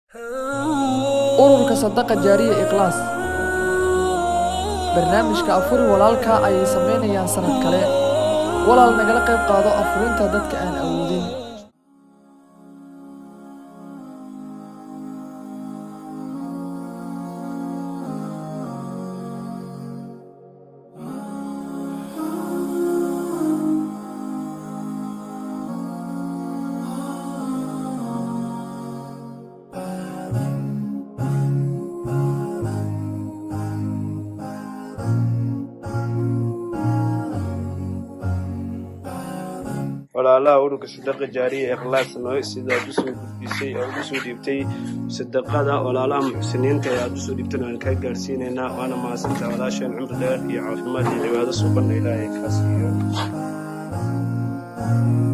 ururka sadaqa jaariya ikhlaas barnaamijka afuri walaalka ayay samaynayaan sanad kale walaal nagala qayb qaado afurinta dadka aan awoodin walaalaha ururka sadaqa jaariya ikhlaas noo sidaad usoo gudbisay oad usoo dhiibtay sadaqada walaalaha muxsiniinta ee aad usoo dhiibtana waan kaa gaarsiinaynaa waana mahadsantaa walaasheen cumri dheer iyo caafimaad iyo cibaado suubanna ilaahay kaa siiyo